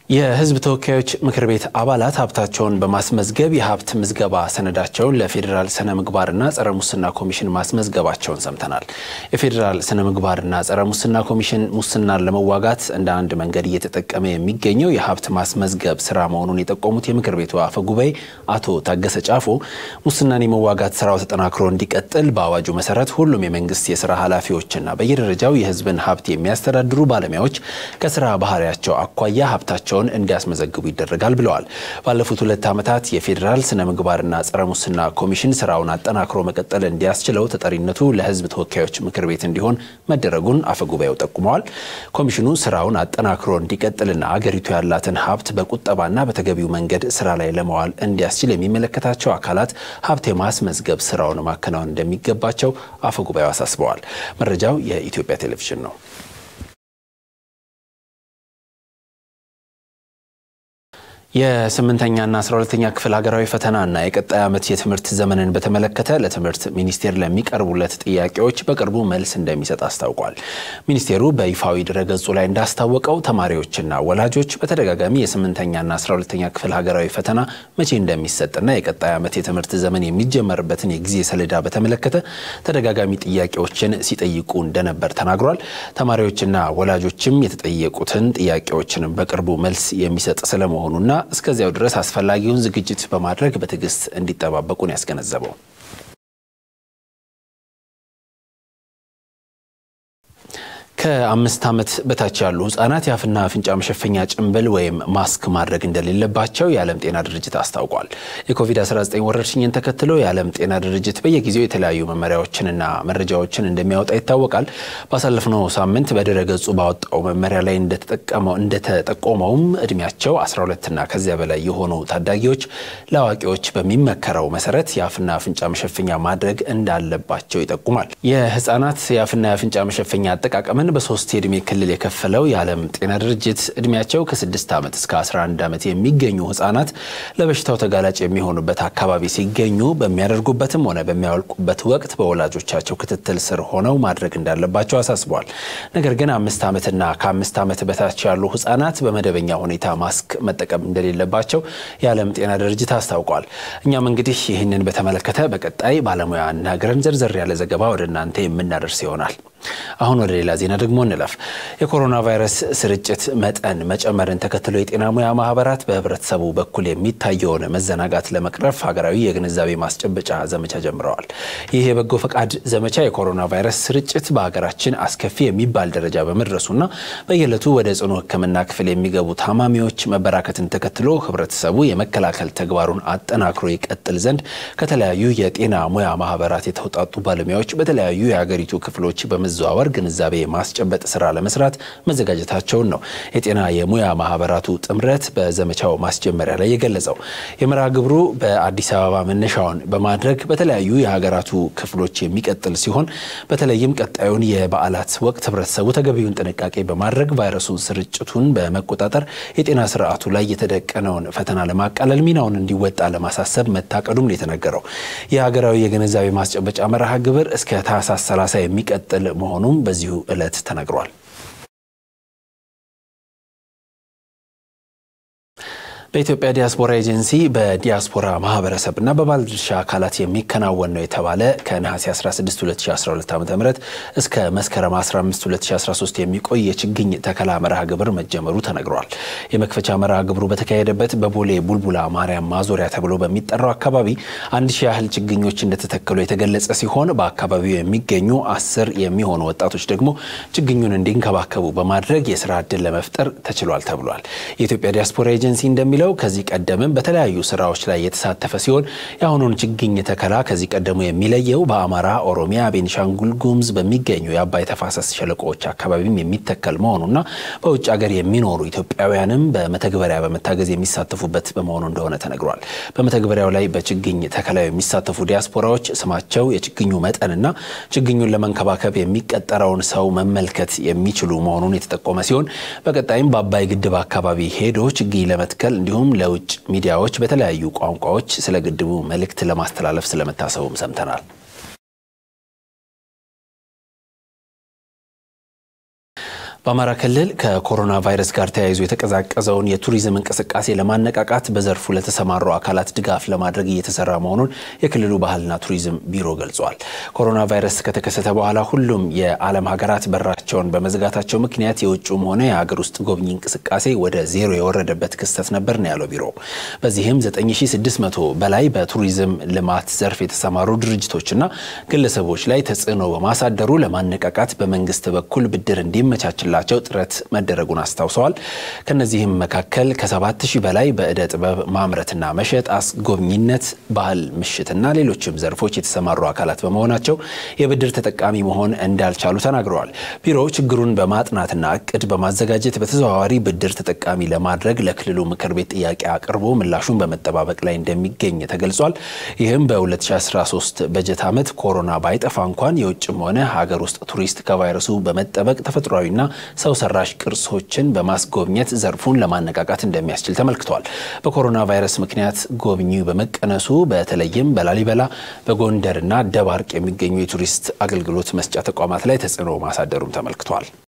የሕዝብ ተወካዮች ምክር ቤት አባላት ሀብታቸውን በማስመዝገብ የሀብት ምዝገባ ሰነዳቸውን ለፌዴራል ስነ ምግባርና ጸረ ሙስና ኮሚሽን ማስመዝገባቸውን ሰምተናል። የፌዴራል ስነ ምግባርና ጸረ ሙስና ኮሚሽን ሙስናን ለመዋጋት እንደ አንድ መንገድ እየተጠቀመ የሚገኘው የሀብት ማስመዝገብ ስራ መሆኑን የጠቆሙት የምክር ቤቱ አፈ ጉባኤ አቶ ታገሰ ጫፎ ሙስናን የመዋጋት ስራው ተጠናክሮ እንዲቀጥል በአዋጁ መሰረት ሁሉም የመንግስት የስራ ኃላፊዎችና በየደረጃው የህዝብን ሀብት የሚያስተዳድሩ ባለሙያዎች ከስራ ባህሪያቸው አኳያ ሀብታቸው ቸውን እንዲያስመዘግቡ ይደረጋል ብለዋል። ባለፉት ሁለት ዓመታት የፌዴራል ስነ ምግባርና ጸረ ሙስና ኮሚሽን ስራውን አጠናክሮ መቀጠል እንዲያስችለው ተጠሪነቱ ለህዝብ ተወካዮች ምክር ቤት እንዲሆን መደረጉን አፈጉባኤው ጠቁመዋል። ኮሚሽኑ ስራውን አጠናክሮ እንዲቀጥልና አገሪቱ ያላትን ሀብት በቁጠባና በተገቢው መንገድ ስራ ላይ ለመዋል እንዲያስችል የሚመለከታቸው አካላት ሀብት የማስመዝገብ ስራውን ማከናወን እንደሚገባቸው አፈጉባኤው አሳስበዋል። መረጃው የኢትዮጵያ ቴሌቪዥን ነው። የስምንተኛና አስራ ሁለተኛ ክፍል ሀገራዊ ፈተናና የቀጣይ ዓመት የትምህርት ዘመንን በተመለከተ ለትምህርት ሚኒስቴር ለሚቀርቡለት ጥያቄዎች በቅርቡ መልስ እንደሚሰጥ አስታውቋል። ሚኒስቴሩ በይፋዊ ድረገጹ ላይ እንዳስታወቀው ተማሪዎችና ወላጆች በተደጋጋሚ የስምንተኛና አስራ ሁለተኛ ክፍል ሀገራዊ ፈተና መቼ እንደሚሰጥና የቀጣይ ዓመት የትምህርት ዘመን የሚጀመርበትን የጊዜ ሰሌዳ በተመለከተ ተደጋጋሚ ጥያቄዎችን ሲጠይቁ እንደነበር ተናግሯል። ተማሪዎችና ወላጆችም የተጠየቁትን ጥያቄዎችን በቅርቡ መልስ የሚሰጥ ስለመሆኑና እስከዚያው ድረስ አስፈላጊውን ዝግጅት በማድረግ በትዕግስት እንዲጠባበቁን ያስገነዘበው ከአምስት ዓመት በታች ያሉ ህጻናት የአፍና አፍንጫ መሸፈኛ ጭንብል ወይም ማስክ ማድረግ እንደሌለባቸው የዓለም ጤና ድርጅት አስታውቋል። የኮቪድ-19 ወረርሽኝን ተከትሎ የዓለም ጤና ድርጅት በየጊዜው የተለያዩ መመሪያዎችንና መረጃዎችን እንደሚያወጣ ይታወቃል። ባሳለፍነው ሳምንት በድረ ገጹ ባወጣው መመሪያ ላይ እንደተጠቆመውም እድሜያቸው 12ና ከዚያ በላይ የሆኑ ታዳጊዎች ለአዋቂዎች በሚመከረው መሰረት የአፍና አፍንጫ መሸፈኛ ማድረግ እንዳለባቸው ይጠቁማል። የህጻናት የአፍና የአፍንጫ መሸፈኛ አጠቃቀምን በሶስት የእድሜ ክልል የከፈለው የዓለም ጤና ድርጅት እድሜያቸው ከ6 ዓመት እስከ 11 ዓመት የሚገኙ ህጻናት ለበሽታው ተጋላጭ የሚሆኑበት አካባቢ ሲገኙ በሚያደርጉበትም ሆነ በሚያወልቁበት ወቅት በወላጆቻቸው ክትትል ስር ሆነው ማድረግ እንዳለባቸው አሳስበዋል። ነገር ግን አምስት ዓመትና ከአምስት ዓመት በታች ያሉ ህጻናት በመደበኛ ሁኔታ ማስክ መጠቀም እንደሌለባቸው የዓለም ጤና ድርጅት አስታውቋል። እኛም እንግዲህ ይህንን በተመለከተ በቀጣይ ባለሙያ አናግረን ዘርዘር ያለ ዘገባ ወደ እናንተ የምናደርስ ይሆናል። አሁን ወደ ሌላ ዜና ደግሞ እንለፍ። የኮሮና ቫይረስ ስርጭት መጠን መጨመርን ተከትሎ የጤና ሙያ ማህበራት በህብረተሰቡ በኩል የሚታየውን መዘናጋት ለመቅረፍ ሀገራዊ የግንዛቤ ማስጨበጫ ዘመቻ ጀምረዋል። ይህ የበጎ ፈቃድ ዘመቻ የኮሮና ቫይረስ ስርጭት በሀገራችን አስከፊ የሚባል ደረጃ በመድረሱና በየዕለቱ ወደ ጽኑ ሕክምና ክፍል የሚገቡ ታማሚዎች መበራከትን ተከትሎ ህብረተሰቡ የመከላከል ተግባሩን አጠናክሮ ይቀጥል ዘንድ ከተለያዩ የጤና ሙያ ማህበራት የተውጣጡ ባለሙያዎች በተለያዩ የሀገሪቱ ክፍሎች በመ ዘዋወር ግንዛቤ የማስጨበጥ ስራ ለመስራት መዘጋጀታቸውን ነው የጤና የሙያ ማህበራቱ ጥምረት በዘመቻው ማስጀመሪያ ላይ የገለጸው። የመርሃ ግብሩ በአዲስ አበባ መነሻውን በማድረግ በተለያዩ የሀገራቱ ክፍሎች የሚቀጥል ሲሆን በተለይም ቀጣዩን የበዓላት ወቅት ህብረተሰቡ ተገቢውን ጥንቃቄ በማድረግ ቫይረሱ ስርጭቱን በመቆጣጠር የጤና ስርዓቱ ላይ የተደቀነውን ፈተና ለማቃለል ሚናውን እንዲወጣ ለማሳሰብ መታቀዱም ነው የተነገረው። የሀገራዊ የግንዛቤ ማስጨበጫ መርሃ ግብር እስከ ታህሳስ 30 የሚቀጥል መሆኑም በዚሁ ዕለት ተነግሯል። በኢትዮጵያ ዲያስፖራ ኤጀንሲ በዲያስፖራ ማህበረሰብና በባለድርሻ አካላት የሚከናወን ነው የተባለ ከነሐሴ 16 2012 ዓ ም እስከ መስከረም 15 2013 የሚቆይ የችግኝ ተከላ መርሃ ግብር መጀመሩ ተነግሯል። የመክፈቻ መርሃ ግብሩ በተካሄደበት በቦሌ ቡልቡላ ማርያም ማዞሪያ ተብሎ በሚጠራው አካባቢ አንድ ሺህ ያህል ችግኞች እንደተተከሉ የተገለጸ ሲሆን በአካባቢው የሚገኙ አስር የሚሆኑ ወጣቶች ደግሞ ችግኙን እንዲንከባከቡ በማድረግ የስራ ዕድል ለመፍጠር ተችሏል ተብሏል። የኢትዮጵያ ዲያስፖራ ኤጀንሲ እንደሚለው ከዚህ ቀደምም በተለያዩ ስራዎች ላይ የተሳተፈ ሲሆን የአሁኑን ችግኝ ተከላ ከዚህ ቀደሙ የሚለየው በአማራ፣ ኦሮሚያ፣ ቤኒሻንጉል ጉሙዝ በሚገኙ የአባይ ተፋሰስ ሸለቆዎች አካባቢም የሚተከል መሆኑና በውጭ ሀገር የሚኖሩ ኢትዮጵያውያንም በመተግበሪያ በመታገዝ የሚሳተፉበት በመሆኑ እንደሆነ ተነግሯል። በመተግበሪያው ላይ በችግኝ ተከላው የሚሳተፉ ዲያስፖራዎች ስማቸው፣ የችግኙ መጠንና ችግኙን ለመንከባከብ የሚቀጠረውን ሰው መመልከት የሚችሉ መሆኑን የተጠቆመ ሲሆን በቀጣይም በአባይ ግድብ አካባቢ ሄዶ ችግኝ ለመትከል እንዲሁም ለውጭ ሚዲያዎች በተለያዩ ቋንቋዎች ስለ ግድቡ መልእክት ለማስተላለፍ ስለመታሰቡም ሰምተናል። በአማራ ክልል ከኮሮና ቫይረስ ጋር ተያይዞ የተቀዛቀዘውን የቱሪዝም እንቅስቃሴ ለማነቃቃት በዘርፉ ለተሰማሩ አካላት ድጋፍ ለማድረግ እየተሰራ መሆኑን የክልሉ ባህልና ቱሪዝም ቢሮ ገልጿል። ኮሮና ቫይረስ ከተከሰተ በኋላ ሁሉም የዓለም ሀገራት በራቸውን በመዝጋታቸው ምክንያት የውጭም ሆነ የሀገር ውስጥ ጎብኚ እንቅስቃሴ ወደ ዜሮ የወረደበት ክስተት ነበር ነው ያለው ቢሮ። በዚህም 9600 በላይ በቱሪዝም ልማት ዘርፍ የተሰማሩ ድርጅቶችና ግለሰቦች ላይ ተጽዕኖ በማሳደሩ ለማነቃቃት በመንግስት በኩል ብድር እንዲመቻችላቸው ቸው ጥረት መደረጉን አስታውሰዋል። ከነዚህም መካከል ከ7000 በላይ በእደ ጥበብ ማምረትና መሸጥ፣ አስጎብኝነት፣ ባህል ምሽትና ሌሎችም ዘርፎች የተሰማሩ አካላት በመሆናቸው የብድር ተጠቃሚ መሆን እንዳልቻሉ ተናግረዋል። ቢሮው ችግሩን በማጥናትና እቅድ በማዘጋጀት በተዘዋዋሪ ብድር ተጠቃሚ ለማድረግ ለክልሉ ምክር ቤት ጥያቄ አቅርቦ ምላሹን በመጠባበቅ ላይ እንደሚገኝ ተገልጿል። ይህም በ2013 በጀት ዓመት ኮሮና ባይጠፋ እንኳን የውጭም ሆነ ሀገር ውስጥ ቱሪስት ከቫይረሱ በመጠበቅ ተፈጥሯዊና ሰው ሰራሽ ቅርሶችን በማስጎብኘት ዘርፉን ለማነቃቃት እንደሚያስችል ተመልክቷል። በኮሮና ቫይረስ ምክንያት ጎብኚው በመቀነሱ በተለይም በላሊበላ በጎንደርና ደባርቅ የሚገኙ የቱሪስት አገልግሎት መስጫ ተቋማት ላይ ተጽዕኖ ማሳደሩም ተመልክቷል።